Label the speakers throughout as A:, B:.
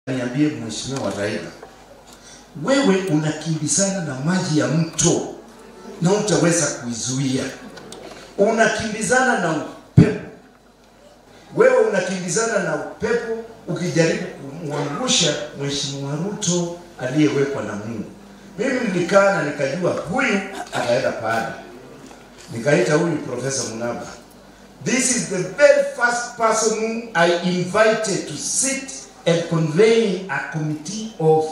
A: Niambie Mheshimiwa Raila, wewe unakimbizana na maji ya mto na utaweza kuizuia? Unakimbizana na upepo, wewe unakimbizana na upepo ukijaribu kumwangusha Mheshimiwa Ruto aliyewekwa na Mungu. Mimi nilikaa na nikajua huyu ataenda pale, nikaita huyu Profesa Munaba. This is the very first person whom I invited to sit and convey a committee of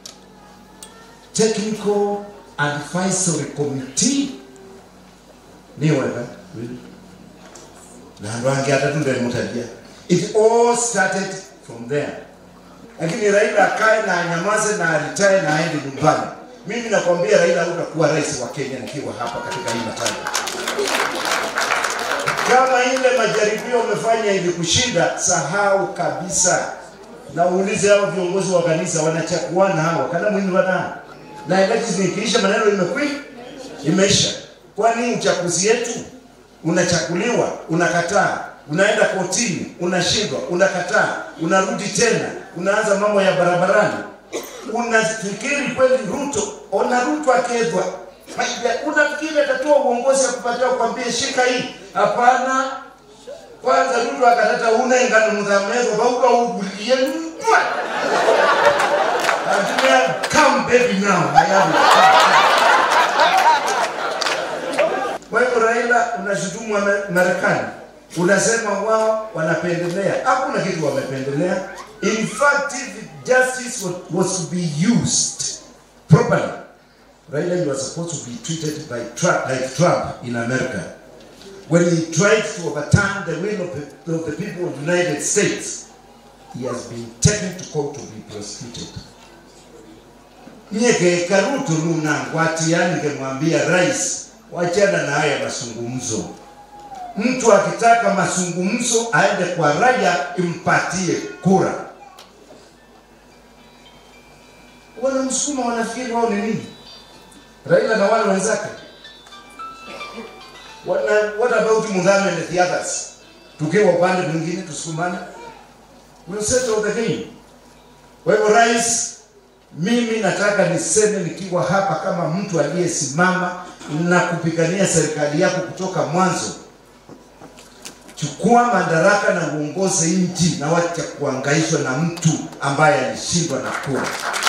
A: technical advisory committee niwega na andu angi atatu ndemutagia it all started from there lakini Raila akae na anyamaze na alitae na aende nyumbani. Mimi nakwambia Raila hutakuwa rais wa Kenya nikiwa hapa katika hii mataifa. Kama ile majaribio umefanya ilikushinda, sahau kabisa, na uulize hao viongozi wa kanisa wanachakuana hawa kana mwini wana na election ikiisha, maneno imekwi imeisha. Kwani uchaguzi yetu unachakuliwa, unakataa, unaenda kotini, unashindwa, unakataa, unarudi tena, unaanza mambo ya barabarani. Unafikiri kweli Ruto, ona Ruto akedwa unafikiri atatoa uongozi akupatia kukwambia shika hii? Hapana. Kwanza Ruto akatata una ingano muthamezo bauka ugulie mtwa Atumia come baby now I am wewe Raila unashutumu wa Marekani, unasema wao wanapendelea. Hakuna kitu wamependelea. In fact, if justice was, was to be used properly, Raila you are supposed to be treated by Trump, like Trump in America. When he tried to overturn the will of the, of the people of the United States, he has been taken to court to be prosecuted. Nyeke Karuto nunangwatia ningemwambia rais, wachana na haya mazungumzo. Mtu akitaka mazungumzo aende kwa raia, impatie kura. Wanamsukuma, wanafikiri wao ni nini? Raila na wale wenzake. What, what about Muthame and the others? Tukiwa upande mwingine tusukumane. We'll settle the game. Kwa hivyo rais, mimi nataka niseme nikiwa hapa kama mtu aliyesimama na kupigania serikali yako kutoka mwanzo. Chukua madaraka na uongoze nchi na wacha kuangaishwa na mtu ambaye alishindwa na kura.